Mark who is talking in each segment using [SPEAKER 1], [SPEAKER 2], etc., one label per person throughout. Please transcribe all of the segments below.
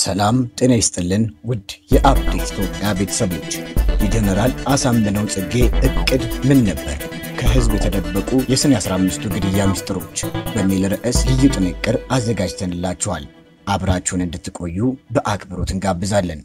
[SPEAKER 1] ሰላም ጤና ይስጥልን ውድ የአፕዴት ኢትዮጵያ ቤተሰቦች፣ የጀነራል አሳምነው ጽጌ እቅድ ምን ነበር? ከህዝብ የተደበቁ የሰኔ 15ቱ ግድያ ምስጢሮች በሚል ርዕስ ልዩ ጥንቅር አዘጋጅተንላችኋል። አብራችሁን እንድትቆዩ በአክብሮት እንጋብዛለን።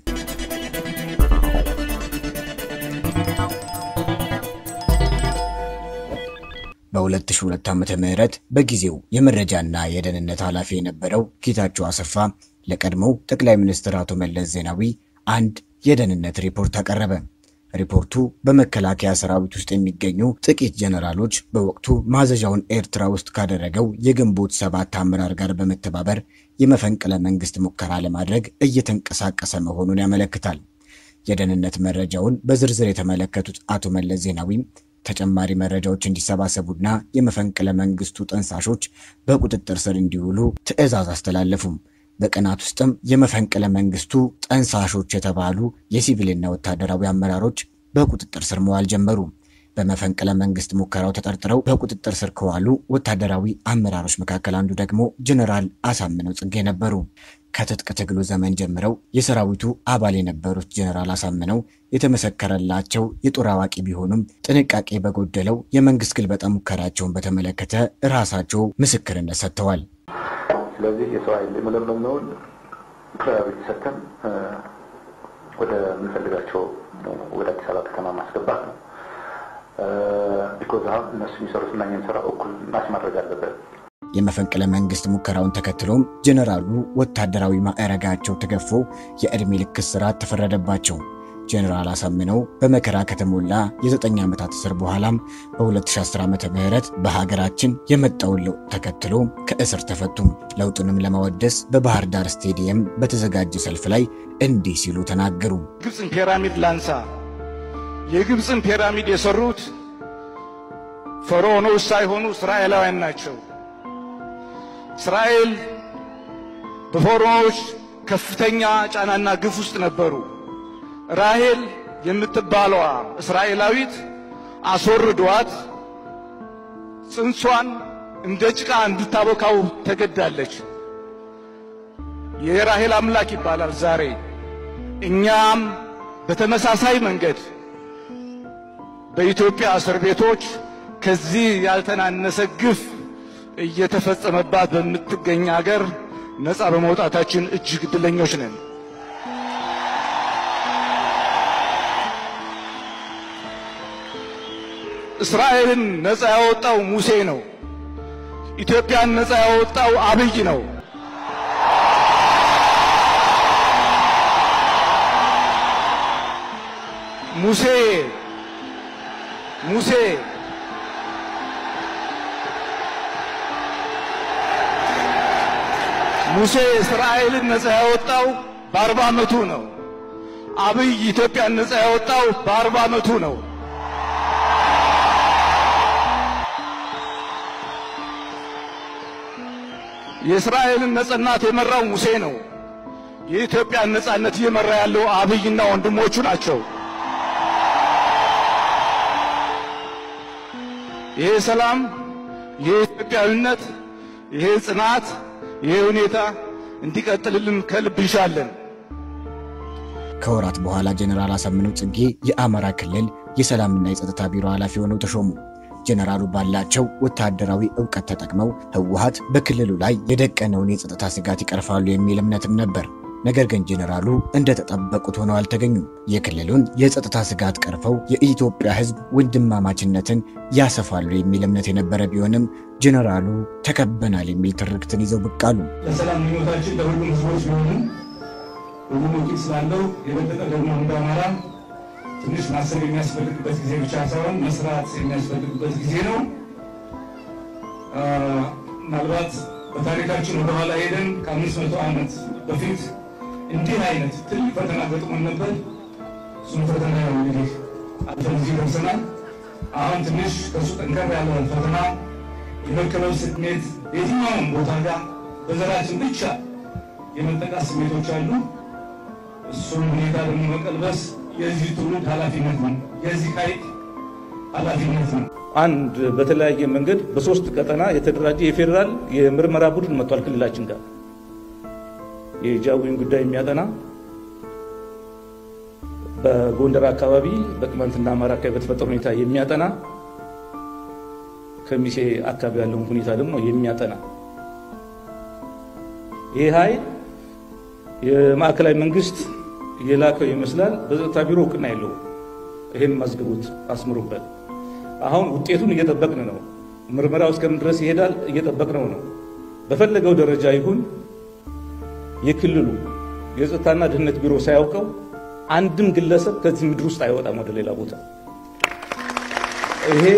[SPEAKER 1] በ2002 ዓመተ ምህረት በጊዜው የመረጃና የደህንነት ኃላፊ የነበረው ጌታቸው አሰፋ ለቀድሞው ጠቅላይ ሚኒስትር አቶ መለስ ዜናዊ አንድ የደህንነት ሪፖርት አቀረበ። ሪፖርቱ በመከላከያ ሰራዊት ውስጥ የሚገኙ ጥቂት ጀነራሎች በወቅቱ ማዘዣውን ኤርትራ ውስጥ ካደረገው የግንቦት ሰባት አመራር ጋር በመተባበር የመፈንቅለ መንግስት ሙከራ ለማድረግ እየተንቀሳቀሰ መሆኑን ያመለክታል። የደህንነት መረጃውን በዝርዝር የተመለከቱት አቶ መለስ ዜናዊም ተጨማሪ መረጃዎች እንዲሰባሰቡና የመፈንቅለ መንግስቱ ጠንሳሾች በቁጥጥር ስር እንዲውሉ ትዕዛዝ አስተላለፉም። በቀናት ውስጥም የመፈንቅለ መንግስቱ ጠንሳሾች የተባሉ የሲቪልና ወታደራዊ አመራሮች በቁጥጥር ስር መዋል ጀመሩ። በመፈንቅለ መንግስት ሙከራው ተጠርጥረው በቁጥጥር ስር ከዋሉ ወታደራዊ አመራሮች መካከል አንዱ ደግሞ ጀኔራል አሳምነው ጽጌ ነበሩ። ከትጥቅ ትግሉ ዘመን ጀምረው የሰራዊቱ አባል የነበሩት ጀኔራል አሳምነው የተመሰከረላቸው የጦር አዋቂ ቢሆኑም ጥንቃቄ በጎደለው የመንግስት ግልበጣ ሙከራቸውን በተመለከተ ራሳቸው ምስክርነት ሰጥተዋል።
[SPEAKER 2] ስለዚህ የሰው ኃይል የመለመልነውን ፕራዮሪቲ ሰጥተን ወደ ምንፈልጋቸው ወደ አዲስ አበባ ከተማ ማስገባት ነው። ቢኮዝ አሁን እነሱ የሚሰሩት እና እኛ የምንሰራው እኩል ማች ማድረግ አለበት።
[SPEAKER 1] የመፈንቅለ መንግስት ሙከራውን ተከትሎም ጀኔራሉ ወታደራዊ ማዕረጋቸው ተገፎ የዕድሜ ልክ እስራት ተፈረደባቸው። ጀኔራል አሳምነው በመከራ ከተሞላ የዘጠኝ ዓመታት እስር በኋላም በ2010 ዓመተ ምህረት በሀገራችን የመጣውን ለውጥ ተከትሎ ከእስር ተፈቱም። ለውጡንም ለማወደስ በባህር ዳር ስቴዲየም በተዘጋጀ ሰልፍ ላይ እንዲህ ሲሉ ተናገሩ።
[SPEAKER 3] ግብፅን ፒራሚድ ላንሳ። የግብፅን ፒራሚድ የሰሩት ፈርዖኖች ሳይሆኑ እስራኤላውያን ናቸው። እስራኤል በፈርዖኖች ከፍተኛ ጫናና ግፍ ውስጥ ነበሩ። ራሄል የምትባለዋ እስራኤላዊት አስወርዷት ጽንሷን እንደ ጭቃ እንድታቦካው ተገዳለች። የራሄል አምላክ ይባላል ዛሬ። እኛም በተመሳሳይ መንገድ በኢትዮጵያ እስር ቤቶች ከዚህ ያልተናነሰ ግፍ እየተፈጸመባት በምትገኝ አገር ነፃ በመውጣታችን እጅግ ዕድለኞች ነን። እስራኤልን ነፃ ያወጣው ሙሴ ነው። ኢትዮጵያን ነፃ ያወጣው አብይ ነው። ሙሴ ሙሴ ሙሴ እስራኤልን ነፃ ያወጣው በአርባ ዓመቱ ነው። አብይ ኢትዮጵያን ነፃ ያወጣው በአርባ ዓመቱ ነው። የእስራኤልን ነጻነት የመራው ሙሴ ነው። የኢትዮጵያን ነጻነት እየመራ ያለው አብይና ወንድሞቹ ናቸው። ይሄ ሰላም፣ ይሄ ኢትዮጵያዊነት፣ ይሄ ጽናት፣ ይሄ ሁኔታ እንዲቀጥልልን ከልብ እንሻለን።
[SPEAKER 1] ከወራት በኋላ ጀኔራል አሳምነው ጽጌ የአማራ ክልል የሰላምና የጸጥታ ቢሮ ኃላፊ ሆነው ተሾሙ። ጀነራሉ ባላቸው ወታደራዊ ዕውቀት ተጠቅመው ህወሓት በክልሉ ላይ የደቀነውን የጸጥታ ስጋት ይቀርፋሉ የሚል እምነትም ነበር። ነገር ግን ጀነራሉ እንደተጠበቁት ሆነው አልተገኙም። የክልሉን የጸጥታ ስጋት ቀርፈው የኢትዮጵያ ሕዝብ ወንድማማችነትን ያሰፋሉ የሚል እምነት የነበረ ቢሆንም ጀነራሉ ተከበናል የሚል ትርክትን ይዘው ብቅ አሉ።
[SPEAKER 4] ለሰላም ምኞታችን ለሁሉም ህዝቦች ቢሆንም ሁሉም ወኪል ስላለው የበለጠ ደግሞ እንደ አማራ ትንሽ ማሰብ የሚያስፈልግበት ጊዜ ብቻ ሳይሆን መስራት የሚያስፈልግበት ጊዜ ነው። ምናልባት በታሪካችን ወደኋላ ሄደን ከአምስት መቶ ዓመት በፊት እንዲህ አይነት ትልቅ ፈተና ገጥሞን ነበር። እሱም ፈተና ያው እንግዲህ አልፈን እዚህ ደርሰናል። አሁን ትንሽ ከእሱ ጠንከር ያለ ፈተና የመከበብ ስሜት የትኛውም ቦታ ጋር በዘራችን ብቻ የመጠቃት ስሜቶች አሉ። እሱን ሁኔታ ደግሞ መቀልበስ የዚህ ትውልድ ኃላፊነት ነው። የዚህ ኃይል ኃላፊነት ነው።
[SPEAKER 5] አንድ በተለያየ መንገድ በሶስት ቀጠና የተደራጀ የፌዴራል የምርመራ ቡድን መጥቷል ክልላችን ጋር። የጃዊን ጉዳይ የሚያጠና በጎንደር አካባቢ በቅማንትና አማራ አካባቢ በተፈጠረ ሁኔታ የሚያጠና ከሚሴ አካባቢ ያለውን ሁኔታ ደግሞ የሚያጠና ይህ ኃይል የማዕከላዊ መንግስት የላከው ይመስላል። በጸጥታ ቢሮ እውቅና የለውም። ይህን ማዝግቡት፣ አስምሩበት። አሁን ውጤቱን እየጠበቅን ነው። ምርመራው እስከምን ድረስ ይሄዳል? እየጠበቅነው ነው። በፈለገው ደረጃ ይሁን የክልሉ የጸጥታና ደህንነት ቢሮ ሳያውቀው አንድም ግለሰብ ከዚህ ምድር ውስጥ አይወጣም ወደ ሌላ ቦታ። ይሄ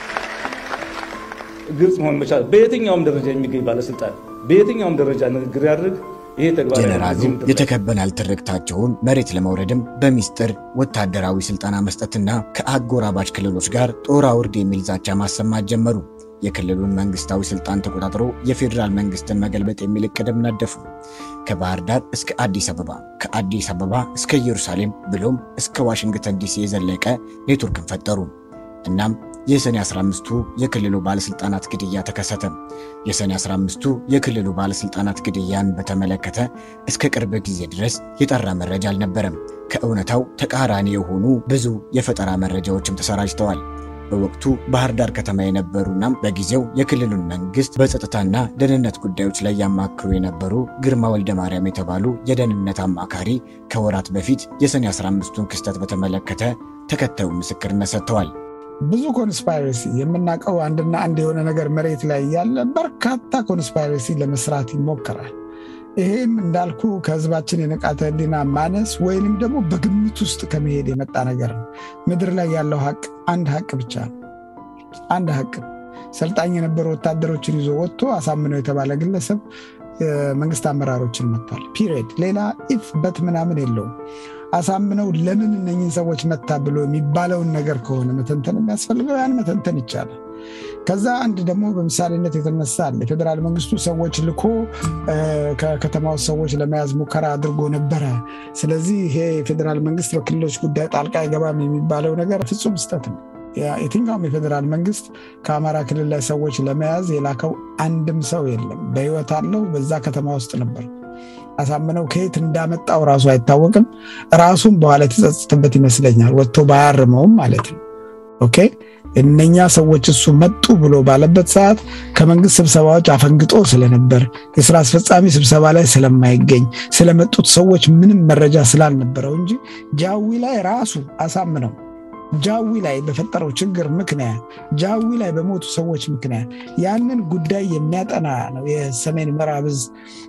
[SPEAKER 5] ግልጽ መሆን መቻል። በየትኛውም ደረጃ የሚገኝ ባለስልጣን በየትኛውም ደረጃ ንግግር ያድርግ ይሄ ተግባራዊ
[SPEAKER 1] ጀነራሉ የተከበናል ትርክታቸውን መሬት ለመውረድም በሚስጥር ወታደራዊ ስልጠና መስጠትና ከአጎራባች ክልሎች ጋር ጦር አውርድ የሚል ዛቻ ማሰማት ጀመሩ። የክልሉን መንግስታዊ ስልጣን ተቆጣጥሮ የፌዴራል መንግስትን መገልበጥ የሚል እቅድም ነደፉ። ከባህር ዳር እስከ አዲስ አበባ፣ ከአዲስ አበባ እስከ ኢየሩሳሌም ብሎም እስከ ዋሽንግተን ዲሲ የዘለቀ ኔትወርክን ፈጠሩ። እናም የሰኔ 15ቱ የክልሉ ባለስልጣናት ግድያ ተከሰተ። የሰኔ 15ቱ የክልሉ ባለስልጣናት ግድያን በተመለከተ እስከ ቅርብ ጊዜ ድረስ የጠራ መረጃ አልነበረም። ከእውነታው ተቃራኒ የሆኑ ብዙ የፈጠራ መረጃዎችም ተሰራጭተዋል። በወቅቱ ባህር ዳር ከተማ የነበሩና በጊዜው የክልሉን መንግስት በጸጥታና ደህንነት ጉዳዮች ላይ ያማክሩ የነበሩ ግርማ ወልደ ማርያም የተባሉ የደህንነት አማካሪ ከወራት በፊት የሰኔ 15ቱን ክስተት በተመለከተ ተከታዩ ምስክርነት ሰጥተዋል።
[SPEAKER 6] ብዙ ኮንስፓይረሲ የምናውቀው አንድና አንድ የሆነ ነገር መሬት ላይ ያለ በርካታ ኮንስፓይረሲ ለመስራት ይሞከራል። ይሄም እንዳልኩ ከህዝባችን የንቃተ ህሊና ማነስ ወይንም ደግሞ በግምት ውስጥ ከመሄድ የመጣ ነገር ነው። ምድር ላይ ያለው ሀቅ አንድ ሀቅ ብቻ ነው። አንድ ሀቅ ሰልጣኝ የነበሩ ወታደሮችን ይዞ ወጥቶ አሳምነው የተባለ ግለሰብ መንግስት አመራሮችን መጥቷል። ፒሪየድ። ሌላ ኢፍ በት ምናምን የለውም። አሳምነው ለምን እነኝን ሰዎች መታ ብሎ የሚባለውን ነገር ከሆነ መተንተን የሚያስፈልገው ያን መተንተን ይቻላል። ከዛ አንድ ደግሞ በምሳሌነት የተነሳ አለ። የፌዴራል መንግስቱ ሰዎች ልኮ ከከተማ ውስጥ ሰዎች ለመያዝ ሙከራ አድርጎ ነበረ። ስለዚህ ይሄ የፌዴራል መንግስት በክልሎች ጉዳይ ጣልቃ አይገባም የሚባለው ነገር ፍጹም ስህተት ነው። የትኛውም የፌዴራል መንግስት ከአማራ ክልል ላይ ሰዎች ለመያዝ የላከው አንድም ሰው የለም። በህይወት አለው። በዛ ከተማ ውስጥ ነበር። አሳምነው ከየት እንዳመጣው ራሱ አይታወቅም። ራሱም በኋላ የተጸጸተበት ይመስለኛል። ወጥቶ ባያርመውም ማለት ነው። ኦኬ እነኛ ሰዎች እሱ መጡ ብሎ ባለበት ሰዓት ከመንግስት ስብሰባዎች አፈንግጦ ስለነበር የስራ አስፈጻሚ ስብሰባ ላይ ስለማይገኝ ስለመጡት ሰዎች ምንም መረጃ ስላልነበረው እንጂ ጃዊ ላይ ራሱ አሳምነው ጃዊ ላይ በፈጠረው ችግር ምክንያት ጃዊ ላይ በሞቱ ሰዎች ምክንያት ያንን ጉዳይ የሚያጠና ነው የሰሜን ምዕራብ ዕዝ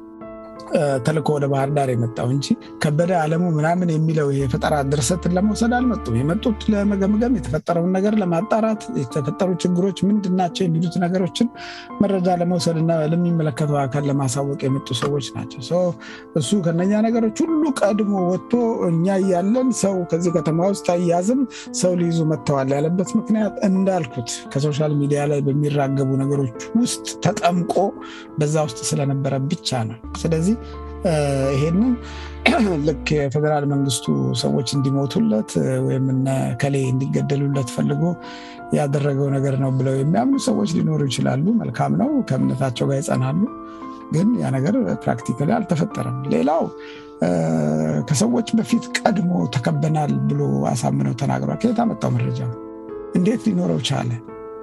[SPEAKER 6] ተልኮ ወደ ባህር ዳር የመጣው እንጂ ከበደ አለሙ ምናምን የሚለው የፈጠራ ድርሰትን ለመውሰድ አልመጡም። የመጡት ለመገምገም፣ የተፈጠረውን ነገር ለማጣራት፣ የተፈጠሩ ችግሮች ምንድን ናቸው የሚሉት ነገሮችን መረጃ ለመውሰድ እና ለሚመለከተው አካል ለማሳወቅ የመጡ ሰዎች ናቸው። እሱ ከነኛ ነገሮች ሁሉ ቀድሞ ወጥቶ እኛ እያለን ሰው ከዚህ ከተማ ውስጥ አያዝም ሰው ሊይዙ መጥተዋል ያለበት ምክንያት እንዳልኩት ከሶሻል ሚዲያ ላይ በሚራገቡ ነገሮች ውስጥ ተጠምቆ በዛ ውስጥ ስለነበረ ብቻ ነው። ስለዚህ ይሄንን ልክ የፌዴራል መንግስቱ ሰዎች እንዲሞቱለት ወይም እነ ከሌ እንዲገደሉለት ፈልጎ ያደረገው ነገር ነው ብለው የሚያምኑ ሰዎች ሊኖሩ ይችላሉ። መልካም ነው፣ ከእምነታቸው ጋር ይጸናሉ። ግን ያ ነገር ፕራክቲካሊ አልተፈጠረም። ሌላው ከሰዎች በፊት ቀድሞ ተከበናል ብሎ አሳምነው ተናግሯል። ከየት አመጣው መረጃ? እንዴት ሊኖረው ቻለ?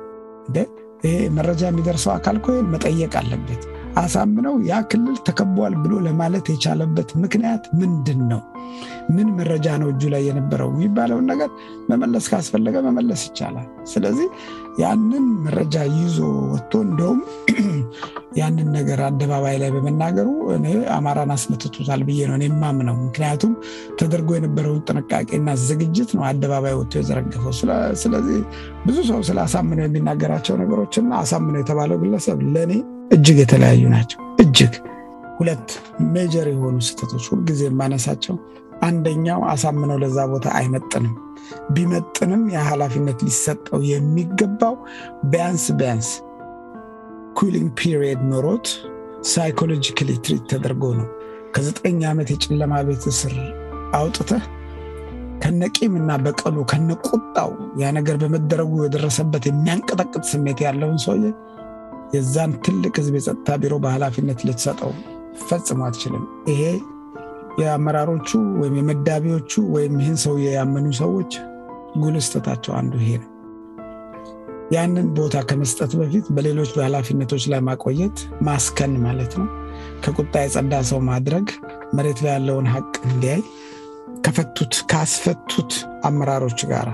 [SPEAKER 6] ይሄ መረጃ የሚደርሰው አካል እኮ መጠየቅ አለበት። አሳምነው ያ ክልል ተከቧል ብሎ ለማለት የቻለበት ምክንያት ምንድን ነው? ምን መረጃ ነው እጁ ላይ የነበረው የሚባለውን ነገር መመለስ ካስፈለገ መመለስ ይቻላል። ስለዚህ ያንን መረጃ ይዞ ወጥቶ እንደውም ያንን ነገር አደባባይ ላይ በመናገሩ እኔ አማራን አስመትቶታል ብዬ ነው የማምነው። ምክንያቱም ተደርጎ የነበረውን ጥንቃቄና ዝግጅት ነው አደባባይ ወጥቶ የዘረገፈው። ስለዚህ ብዙ ሰው ስለ አሳምነው የሚናገራቸው ነገሮችና አሳምነው የተባለው ግለሰብ ለእኔ እጅግ የተለያዩ ናቸው። እጅግ ሁለት ሜጀር የሆኑ ስህተቶች ሁልጊዜ የማነሳቸው፣ አንደኛው አሳምነው ለዛ ቦታ አይመጥንም። ቢመጥንም የኃላፊነት ሊሰጠው የሚገባው ቢያንስ ቢያንስ ኩሊንግ ፒሪየድ ኖሮት ሳይኮሎጂካሊ ትሪት ተደርጎ ነው። ከዘጠኝ ዓመት የጨለማ ቤት እስር አውጥተህ ከነቂም እና በቀሉ ከነቁጣው ያ ነገር በመደረጉ የደረሰበት የሚያንቀጠቅጥ ስሜት ያለውን ሰውዬ የዛን ትልቅ ህዝብ የጸጥታ ቢሮ በኃላፊነት ልትሰጠው ፈጽሞ አትችልም። ይሄ የአመራሮቹ ወይም የመዳቢዎቹ ወይም ይህን ሰው ያመኑ ሰዎች ጉልህ ስህተታቸው አንዱ ይሄ ነው። ያንን ቦታ ከመስጠት በፊት በሌሎች በኃላፊነቶች ላይ ማቆየት ማስከን ማለት ነው። ከቁጣ የጸዳ ሰው ማድረግ መሬት ላይ ያለውን ሀቅ እንዲያይ ከፈቱት ካስፈቱት አመራሮች ጋር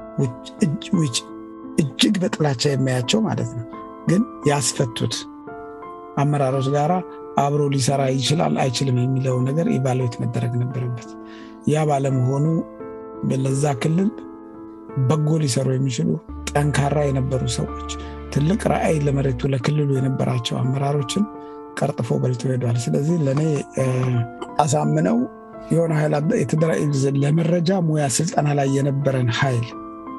[SPEAKER 6] እጅግ በጥላቻ የሚያያቸው ማለት ነው። ግን ያስፈቱት አመራሮች ጋር አብሮ ሊሰራ ይችላል አይችልም የሚለው ነገር ኢቫሉዌት መደረግ ነበረበት። ያ ባለመሆኑ ለዛ ክልል በጎ ሊሰሩ የሚችሉ ጠንካራ የነበሩ ሰዎች ትልቅ ራዕይ ለመሬቱ ለክልሉ የነበራቸው አመራሮችን ቀርጥፎ በልቶ ሄዷል። ስለዚህ ለእኔ አሳምነው የሆነ ኃይል ለመረጃ ሙያ ስልጠና ላይ የነበረን ኃይል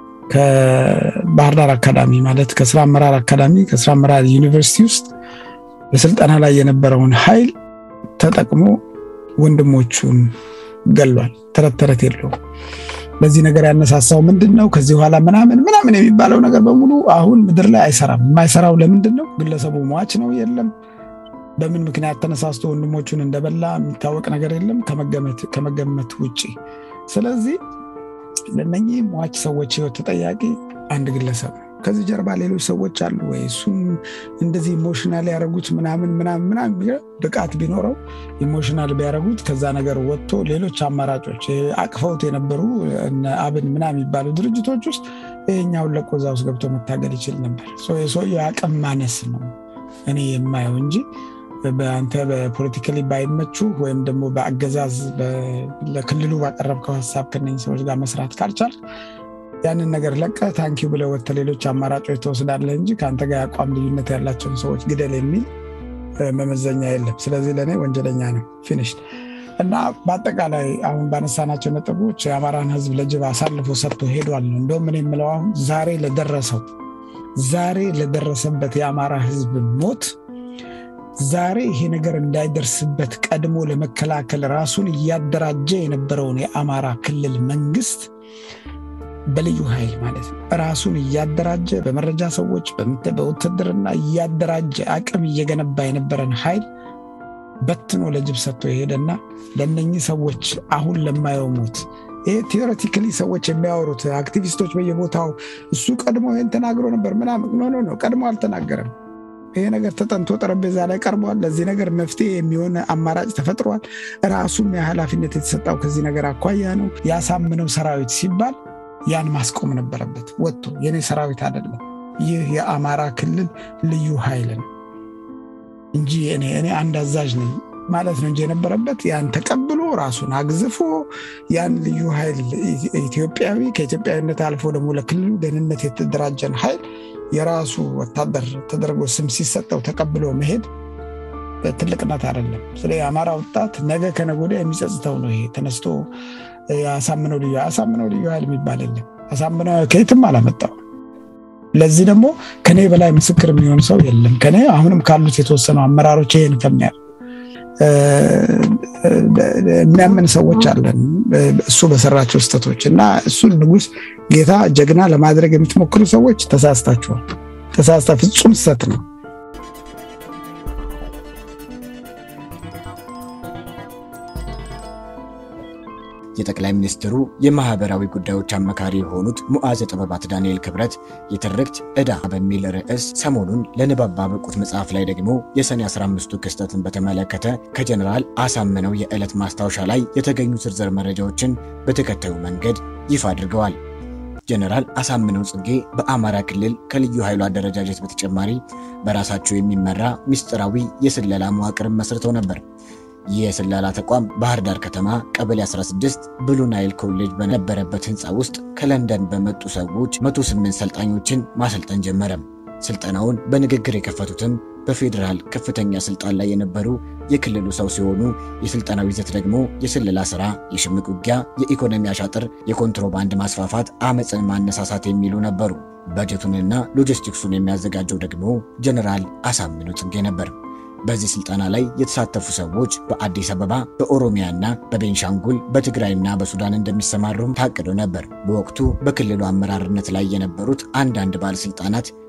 [SPEAKER 6] ከባህር ዳር አካዳሚ ማለት ከስራ አመራር አካዳሚ ከስራ አመራር ዩኒቨርሲቲ ውስጥ በስልጠና ላይ የነበረውን ኃይል ተጠቅሞ ወንድሞቹን ገሏል። ተረት ተረት የለውም። በዚህ ነገር ያነሳሳው ምንድን ነው? ከዚህ በኋላ ምናምን ምናምን የሚባለው ነገር በሙሉ አሁን ምድር ላይ አይሰራም። የማይሰራው ለምንድን ነው? ግለሰቡ ሟች ነው የለም በምን ምክንያት ተነሳስቶ ወንድሞቹን እንደበላ የሚታወቅ ነገር የለም ከመገመት ውጭ። ስለዚህ ለነኚህ ሟች ሰዎች ህይወት ተጠያቂ አንድ ግለሰብ ነው። ከዚህ ጀርባ ሌሎች ሰዎች አሉ ወይ? እሱም እንደዚህ ኢሞሽናል ያደረጉት ምናምን ምናምን ምናምን ብቃት ቢኖረው ኢሞሽናል ቢያደረጉት ከዛ ነገር ወጥቶ ሌሎች አማራጮች አቅፈውት የነበሩ አብን ምናምን የሚባሉ ድርጅቶች ውስጥ ይሄኛውን ለቆ እዛ ውስጥ ገብቶ መታገል ይችል ነበር። የሰውየው አቅም ማነስ ነው እኔ የማየው እንጂ በአንተ በፖለቲካሊ ባይመቹ ወይም ደግሞ በአገዛዝ ለክልሉ ባቀረብከው ሀሳብ ከነኝ ሰዎች ጋር መስራት ካልቻል ያንን ነገር ለቀ ታንኪው ብለህ ወጥተህ ሌሎች አማራጮች ትወስዳለህ እንጂ ከአንተ ጋር የአቋም ልዩነት ያላቸውን ሰዎች ግደል የሚል መመዘኛ የለም። ስለዚህ ለእኔ ወንጀለኛ ነው። ፊኒሽ እና በአጠቃላይ አሁን ባነሳናቸው ነጥቦች የአማራን ሕዝብ ለጅብ አሳልፎ ሰጥቶ ሄዷል ነው። እንደውም እኔ የምለው አሁን ዛሬ ለደረሰው ዛሬ ለደረሰበት የአማራ ሕዝብ ሞት ዛሬ ይሄ ነገር እንዳይደርስበት ቀድሞ ለመከላከል ራሱን እያደራጀ የነበረውን የአማራ ክልል መንግስት በልዩ ኃይል ማለት ነው ራሱን እያደራጀ በመረጃ ሰዎች በውትድርና እያደራጀ አቅም እየገነባ የነበረን ኃይል በትኖ ለጅብ ሰጥቶ የሄደና ለእነኚህ ሰዎች አሁን ለማየው ሞት ይሄ ቴዎሬቲካሊ ሰዎች የሚያወሩት አክቲቪስቶች በየቦታው እሱ ቀድሞ ይህን ተናግሮ ነበር ምናምን ኖ ኖ ቀድሞ አልተናገረም። ይሄ ነገር ተጠንቶ ጠረጴዛ ላይ ቀርቧል። ለዚህ ነገር መፍትሄ የሚሆን አማራጭ ተፈጥሯል። ራሱም የኃላፊነት የተሰጠው ከዚህ ነገር አኳያ ነው። ያሳምነው ሰራዊት ሲባል ያን ማስቆም ነበረበት ወጥቶ የኔ ሰራዊት አይደለም ይህ የአማራ ክልል ልዩ ኃይል ነው እንጂ እኔ እኔ አንድ አዛዥ ነኝ ማለት ነው እንጂ የነበረበት ያን ተቀብሎ ራሱን አግዝፎ ያን ልዩ ኃይል ኢትዮጵያዊ ከኢትዮጵያዊነት አልፎ ደግሞ ለክልሉ ደህንነት የተደራጀን ኃይል የራሱ ወታደር ተደርጎ ስም ሲሰጠው ተቀብሎ መሄድ ትልቅነት አይደለም። ስለ የአማራ ወጣት ነገ ከነገ ወዲያ የሚጸጽተው ነው። ይሄ ተነስቶ አሳምነው ልዩ አሳምነው ልዩ ኃይል የሚባል የለም። አሳምነው ከየትም አላመጣው። ለዚህ ደግሞ ከኔ በላይ ምስክር የሚሆን ሰው የለም። ከኔ አሁንም ካሉት የተወሰኑ አመራሮች ይሄን ከሚያ የሚያምን ሰዎች አለን እሱ በሰራቸው ስህተቶች እና እሱን ንጉስ ጌታ ጀግና ለማድረግ የምትሞክሩ ሰዎች ተሳስታችኋል። ተሳስታ ፍጹም ስህተት ነው።
[SPEAKER 1] የጠቅላይ ሚኒስትሩ የማህበራዊ ጉዳዮች አማካሪ የሆኑት ሙዓዘ ጥበባት ዳንኤል ክብረት የትርክት ዕዳ በሚል ርዕስ ሰሞኑን ለንባብ ባበቁት መጽሐፍ ላይ ደግሞ የሰኔ 15ቱ ክስተትን በተመለከተ ከጀኔራል አሳምነው የዕለት ማስታወሻ ላይ የተገኙ ዝርዝር መረጃዎችን በተከታዩ መንገድ ይፋ አድርገዋል። ጀነራል አሳምነው ጽጌ በአማራ ክልል ከልዩ ኃይሉ አደረጃጀት በተጨማሪ በራሳቸው የሚመራ ምስጢራዊ የስለላ መዋቅርን መስርተው ነበር። ይህ የስለላ ተቋም ባህር ዳር ከተማ ቀበሌ 16 ብሉ ናይል ኮሌጅ በነበረበት ህንፃ ውስጥ ከለንደን በመጡ ሰዎች 108 ሰልጣኞችን ማሰልጠን ጀመረ። ስልጠናውን በንግግር የከፈቱትም በፌዴራል ከፍተኛ ስልጣን ላይ የነበሩ የክልሉ ሰው ሲሆኑ የስልጠናው ይዘት ደግሞ የስለላ ስራ፣ የሽምቅ ውጊያ፣ የኢኮኖሚ አሻጥር፣ የኮንትሮባንድ ማስፋፋት፣ አመፅን ማነሳሳት የሚሉ ነበሩ። በጀቱንና ሎጂስቲክሱን የሚያዘጋጀው ደግሞ ጀነራል አሳምነው ጽጌ ነበር። በዚህ ስልጠና ላይ የተሳተፉ ሰዎች በአዲስ አበባ በኦሮሚያና በቤንሻንጉል በትግራይና በሱዳን እንደሚሰማሩም ታቅዶ ነበር። በወቅቱ በክልሉ አመራርነት ላይ የነበሩት አንዳንድ ባለስልጣናት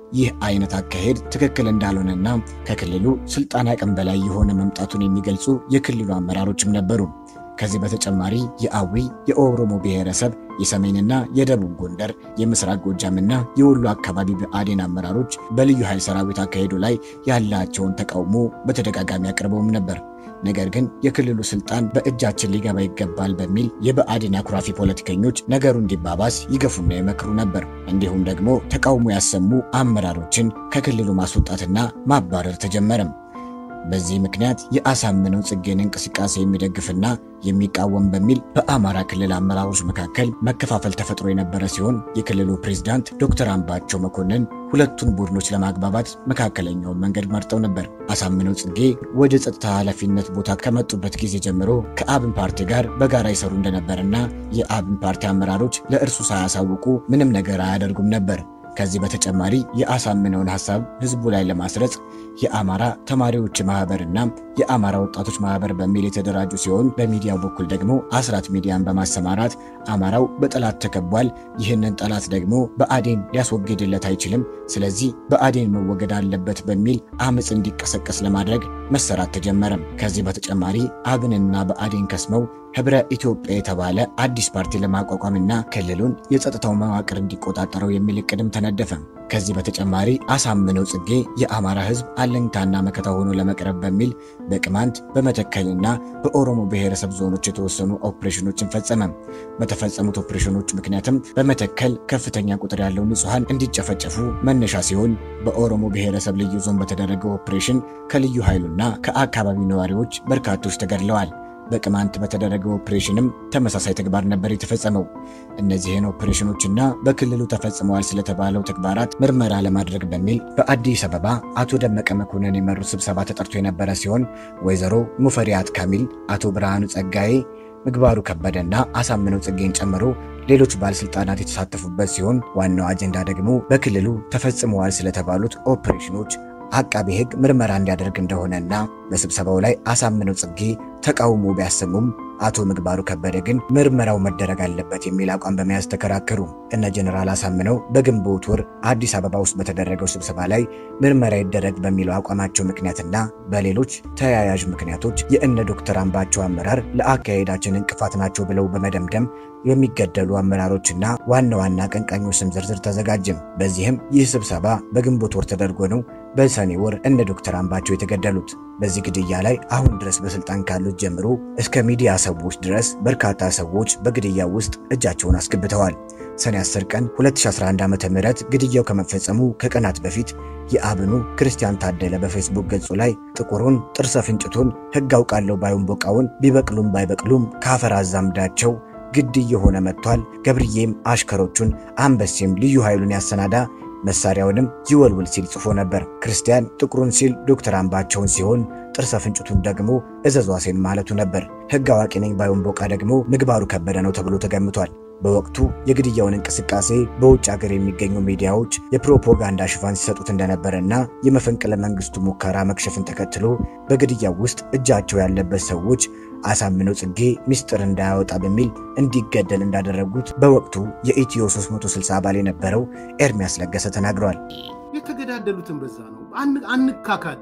[SPEAKER 1] ይህ አይነት አካሄድ ትክክል እንዳልሆነና ከክልሉ ስልጣን አቅም በላይ የሆነ መምጣቱን የሚገልጹ የክልሉ አመራሮችም ነበሩ። ከዚህ በተጨማሪ የአዊ የኦሮሞ ብሔረሰብ የሰሜንና የደቡብ ጎንደር የምስራቅ ጎጃምና የወሎ አካባቢ ብአዴን አመራሮች በልዩ ኃይል ሰራዊት አካሄዱ ላይ ያላቸውን ተቃውሞ በተደጋጋሚ አቅርበውም ነበር። ነገር ግን የክልሉ ስልጣን በእጃችን ሊገባ ይገባል በሚል የብአዴን አኩራፊ ፖለቲከኞች ነገሩ እንዲባባስ ይገፉና ይመክሩ ነበር። እንዲሁም ደግሞ ተቃውሞ ያሰሙ አመራሮችን ከክልሉ ማስወጣትና ማባረር ተጀመረም። በዚህ ምክንያት የአሳምነው ጽጌን እንቅስቃሴ የሚደግፍና የሚቃወም በሚል በአማራ ክልል አመራሮች መካከል መከፋፈል ተፈጥሮ የነበረ ሲሆን የክልሉ ፕሬዝዳንት ዶክተር አምባቸው መኮንን ሁለቱን ቡድኖች ለማግባባት መካከለኛውን መንገድ መርጠው ነበር። አሳምነው ጽጌ ወደ ጸጥታ ኃላፊነት ቦታ ከመጡበት ጊዜ ጀምሮ ከአብን ፓርቲ ጋር በጋራ ይሰሩ እንደነበርና የአብን ፓርቲ አመራሮች ለእርሱ ሳያሳውቁ ምንም ነገር አያደርጉም ነበር። ከዚህ በተጨማሪ የአሳምነውን ሐሳብ ህዝቡ ላይ ለማስረጽ የአማራ ተማሪዎች ማህበርና የአማራ ወጣቶች ማህበር በሚል የተደራጁ ሲሆን በሚዲያው በኩል ደግሞ አስራት ሚዲያን በማሰማራት አማራው በጠላት ተከቧል፣ ይህንን ጠላት ደግሞ በአዴን ሊያስወግድለት አይችልም፣ ስለዚህ በአዴን መወገድ አለበት በሚል አመፅ እንዲቀሰቀስ ለማድረግ መሰራት ተጀመረም። ከዚህ በተጨማሪ አብንና በአዴን ከስመው ህብረ ኢትዮጵያ የተባለ አዲስ ፓርቲ ለማቋቋምና ክልሉን የጸጥታው መዋቅር እንዲቆጣጠረው የሚል እቅድም ተነደፈ። ከዚህ በተጨማሪ አሳምነው ጽጌ የአማራ ህዝብ አለኝታና መከታ ሆኖ ለመቅረብ በሚል በቅማንት በመተከልና በኦሮሞ ብሔረሰብ ዞኖች የተወሰኑ ኦፕሬሽኖችን ፈጸመ። በተፈጸሙት ኦፕሬሽኖች ምክንያትም በመተከል ከፍተኛ ቁጥር ያለው ንጹሐን እንዲጨፈጨፉ መነሻ ሲሆን፣ በኦሮሞ ብሔረሰብ ልዩ ዞን በተደረገው ኦፕሬሽን ከልዩ ኃይሉና ከአካባቢው ነዋሪዎች በርካቶች ተገድለዋል። በቅማንት በተደረገው ኦፕሬሽንም ተመሳሳይ ተግባር ነበር የተፈጸመው። እነዚህን ኦፕሬሽኖችና በክልሉ ተፈጽመዋል ስለተባለው ተግባራት ምርመራ ለማድረግ በሚል በአዲስ አበባ አቶ ደመቀ መኮንን የመሩት ስብሰባ ተጠርቶ የነበረ ሲሆን ወይዘሮ ሙፈሪያት ካሚል፣ አቶ ብርሃኑ ጸጋዬ፣ ምግባሩ ከበደና አሳምነው ጽጌን ጨምሮ ሌሎች ባለስልጣናት የተሳተፉበት ሲሆን ዋናው አጀንዳ ደግሞ በክልሉ ተፈጽመዋል ስለተባሉት ኦፕሬሽኖች አቃቤ ሕግ ምርመራ እንዲያደርግ እንደሆነና በስብሰባው ላይ አሳምነው ጽጌ ተቃውሞ ቢያሰሙም አቶ ምግባሩ ከበደ ግን ምርመራው መደረግ አለበት የሚል አቋም በመያዝ ተከራከሩ። እነ ጀኔራል አሳምነው በግንቦት ወር አዲስ አበባ ውስጥ በተደረገው ስብሰባ ላይ ምርመራ ይደረግ በሚለው አቋማቸው ምክንያትና በሌሎች ተያያዥ ምክንያቶች የእነ ዶክተር አምባቸው አመራር ለአካሄዳችን እንቅፋት ናቸው ብለው በመደምደም የሚገደሉ አመራሮችና ዋና ዋና አቀንቃኞች ስም ዝርዝር ተዘጋጀም። በዚህም ይህ ስብሰባ በግንቦት ወር ተደርጎ ነው በሰኔ ወር እነ ዶክተር አምባቸው የተገደሉት። በዚህ ግድያ ላይ አሁን ድረስ በስልጣን ካሉት ጀምሮ እስከ ሚዲያ ሰዎች ድረስ በርካታ ሰዎች በግድያው ውስጥ እጃቸውን አስገብተዋል። ሰኔ 10 ቀን 2011 ዓ.ም ግድያው ከመፈጸሙ ከቀናት በፊት የአብኑ ክርስቲያን ታደለ በፌስቡክ ገጹ ላይ ጥቁሩን ጥርሰ ፍንጭቱን ሕግ አውቃለሁ ባዩን ቦቃውን ቢበቅሉም ባይበቅሉም ከአፈር አዛምዳቸው ግድ እየሆነ መጥቷል። ገብርዬም አሽከሮቹን አንበሴም ልዩ ኃይሉን ያሰናዳ መሳሪያውንም ይወልውል ሲል ጽፎ ነበር። ክርስቲያን ጥቁሩን ሲል ዶክተር አምባቸውን ሲሆን ጥርሰ ፍንጭቱን ደግሞ እዘዟሴን ማለቱ ነበር። ሕግ አዋቂ ነኝ ባዩን ቦቃ ደግሞ ምግባሩ ከበደ ነው ተብሎ ተገምቷል። በወቅቱ የግድያውን እንቅስቃሴ በውጭ ሀገር የሚገኙ ሚዲያዎች የፕሮፓጋንዳ ሽፋን ሲሰጡት እንደነበረና የመፈንቅለ መንግስቱ ሙከራ መክሸፍን ተከትሎ በግድያው ውስጥ እጃቸው ያለበት ሰዎች አሳምነው ጽጌ ሚስጥር እንዳያወጣ በሚል እንዲገደል እንዳደረጉት በወቅቱ የኢትዮ 360 አባል የነበረው ኤርሚያስ ለገሰ ተናግሯል።
[SPEAKER 7] የተገዳደሉትን በዛ ነው። አንካካድ፣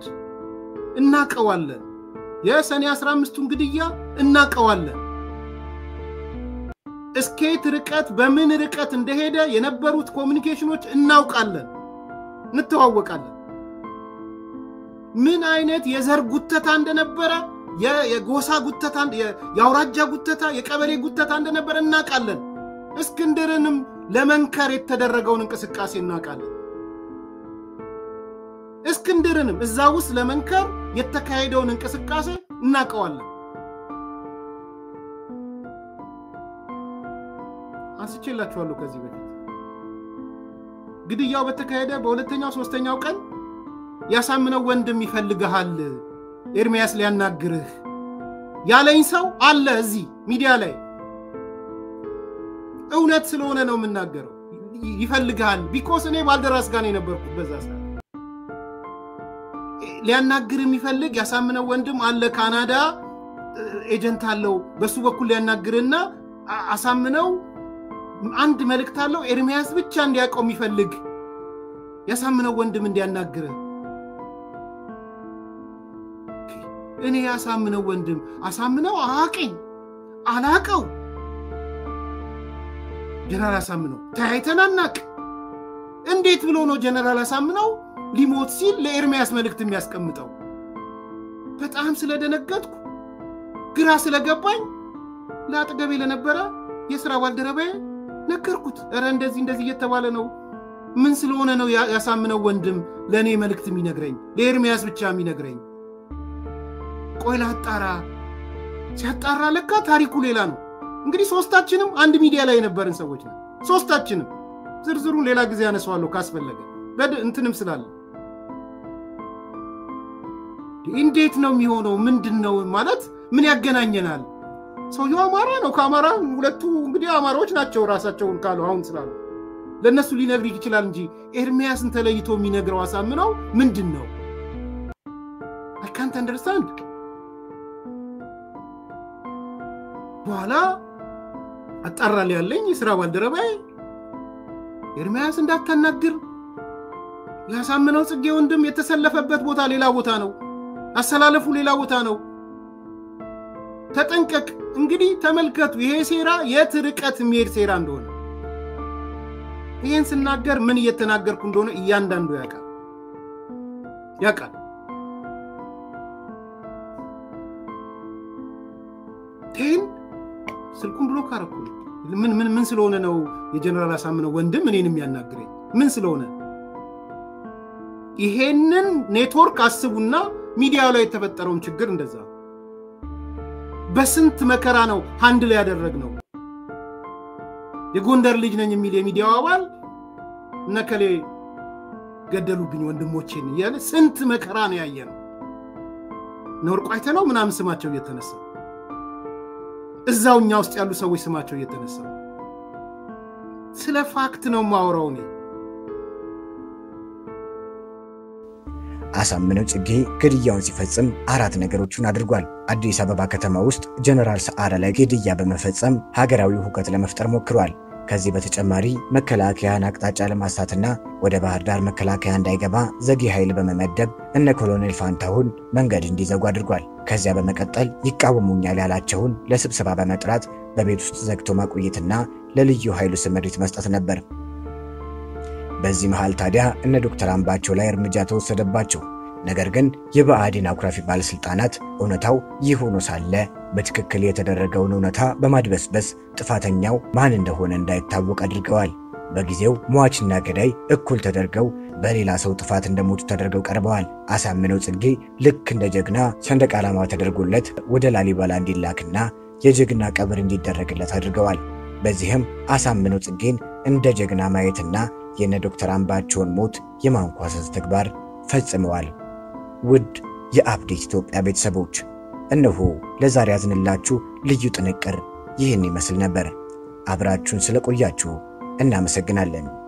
[SPEAKER 7] እናቀዋለን። የሰኔ 15ቱን ግድያ እናቀዋለን። እስኬት ርቀት በምን ርቀት እንደሄደ የነበሩት ኮሚኒኬሽኖች እናውቃለን፣ እንተዋወቃለን። ምን አይነት የዘር ጉተታ እንደነበረ የጎሳ ጉተታ፣ የአውራጃ ጉተታ፣ የቀበሌ ጉተታ እንደነበረ እናውቃለን። እስክንድርንም ለመንከር የተደረገውን እንቅስቃሴ እናውቃለን። እስክንድርንም እዛ ውስጥ ለመንከር የተካሄደውን እንቅስቃሴ እናውቀዋለን። አንስቼላችኋለሁ ከዚህ በፊት ግድያው በተካሄደ በሁለተኛው ሶስተኛው ቀን ያሳምነው ወንድም ይፈልግሃል ኤርሚያስ ሊያናግርህ ያለኝ ሰው አለ እዚህ ሚዲያ ላይ። እውነት ስለሆነ ነው የምናገረው። ይፈልግሃል ቢኮስ እኔ ባልደራስ ጋር ነው የነበርኩት በዛ ሰዓት። ሊያናግር የሚፈልግ ያሳምነው ወንድም አለ ካናዳ ኤጀንት አለው። በሱ በኩል ሊያናግርና አሳምነው አንድ መልእክት አለው ኤርሚያስ ብቻ እንዲያውቀው የሚፈልግ ያሳምነው ወንድም እንዲያናግረ እኔ ያሳምነው ወንድም አሳምነው አዋቀኝ አላቀው ጀነራል አሳምነው ተያይተን አናቅ። እንዴት ብሎ ነው ጀነራል አሳምነው ሊሞት ሲል ለኤርሚያስ መልእክት የሚያስቀምጠው? በጣም ስለደነገጥኩ ግራ ስለገባኝ ለአጠገቤ ለነበረ የሥራ ባልደረባዬ ነገርኩት። እረ እንደዚህ እንደዚህ እየተባለ ነው። ምን ስለሆነ ነው ያሳምነው ወንድም ለእኔ መልእክት የሚነግረኝ ለኤርሚያስ ብቻ የሚነግረኝ? ቆይ ላጣራ። ሲያጣራ ለካ ታሪኩ ሌላ ነው። እንግዲህ ሶስታችንም አንድ ሚዲያ ላይ የነበርን ሰዎች ነው። ሶስታችንም ዝርዝሩን ሌላ ጊዜ ያነሰዋለሁ ካስፈለገ እንትንም ስላለ እንዴት ነው የሚሆነው? ምንድን ነው ማለት ምን ያገናኘናል? ሰውየው አማራ ነው። ከአማራ ሁለቱ እንግዲህ አማራዎች ናቸው ራሳቸውን ካሉ አሁን ስላሉ ለእነሱ ሊነግር ይችላል እንጂ ኤርሚያስን ተለይቶ የሚነግረው አሳምነው ምንድን ነው? አይ ካንት አንደርስታንድ። በኋላ አጣራል ያለኝ የስራ ባልደረባዬ ኤርሚያስ እንዳታናግር ያሳምነው ጽጌ ወንድም የተሰለፈበት ቦታ ሌላ ቦታ ነው፣ አሰላለፉ ሌላ ቦታ ነው። ተጠንቀቅ። እንግዲህ ተመልከቱ፣ ይሄ ሴራ የት ርቀት የሚሄድ ሴራ እንደሆነ። ይህን ስናገር ምን እየተናገርኩ እንደሆነ እያንዳንዱ ያውቃል ያውቃል። ቴን ስልኩን ብሎክ አደረኩ። ምን ምን ምን ስለሆነ ነው የጀነራል አሳምነው ወንድም እኔን የሚያናግረኝ? ምን ስለሆነ ይሄንን ኔትወርክ አስቡና ሚዲያው ላይ የተፈጠረውን ችግር እንደዛ በስንት መከራ ነው አንድ ላይ ያደረግነው። የጎንደር ልጅ ነኝ የሚል የሚዲያው አባል እነከሌ ገደሉብኝ ወንድሞቼን እያለ ስንት መከራ ነው ያየ ነው። ነወርቁ አይተነው ምናምን ስማቸው እየተነሳ እዛው እኛ ውስጥ ያሉ ሰዎች ስማቸው እየተነሳ ስለ ፋክት ነው ማውራው እኔ።
[SPEAKER 1] አሳምነው ጽጌ ግድያውን ሲፈጽም አራት ነገሮችን አድርጓል። አዲስ አበባ ከተማ ውስጥ ጀነራል ሰዓረ ላይ ግድያ በመፈጸም ሀገራዊ ሁከት ለመፍጠር ሞክሯል። ከዚህ በተጨማሪ መከላከያን አቅጣጫ ለማሳትና ወደ ባህር ዳር መከላከያ እንዳይገባ ዘጊ ኃይል በመመደብ እነ ኮሎኔል ፋንታሁን መንገድ እንዲዘጉ አድርጓል። ከዚያ በመቀጠል ይቃወሙኛል ያላቸውን ለስብሰባ በመጥራት በቤት ውስጥ ዘግቶ ማቆየትና ለልዩ ኃይሉ ስምሪት መስጠት ነበር። በዚህ መሃል ታዲያ እነ ዶክተር አምባቸው ላይ እርምጃ ተወሰደባቸው። ነገር ግን የብአዴን አኩራፊ ባለሥልጣናት እውነታው ይህ ሆኖ ሳለ በትክክል የተደረገውን እውነታ በማድበስበስ ጥፋተኛው ማን እንደሆነ እንዳይታወቅ አድርገዋል። በጊዜው ሟችና ገዳይ እኩል ተደርገው በሌላ ሰው ጥፋት እንደሞቱ ተደርገው ቀርበዋል። አሳምነው ጽጌ ልክ እንደ ጀግና ሰንደቅ ዓላማ ተደርጎለት ወደ ላሊበላ እንዲላክና የጀግና ቀብር እንዲደረግለት አድርገዋል። በዚህም አሳምነው ጽጌን እንደ ጀግና ማየትና የነ ዶክተር አምባቸውን ሞት የማንኳሰስ ተግባር ፈጽመዋል። ውድ የአፕዴት ኢትዮጵያ ቤተሰቦች እነሆ ለዛሬ ያዝንላችሁ ልዩ ጥንቅር ይህን ይመስል ነበር። አብራችሁን ስለቆያችሁ እናመሰግናለን።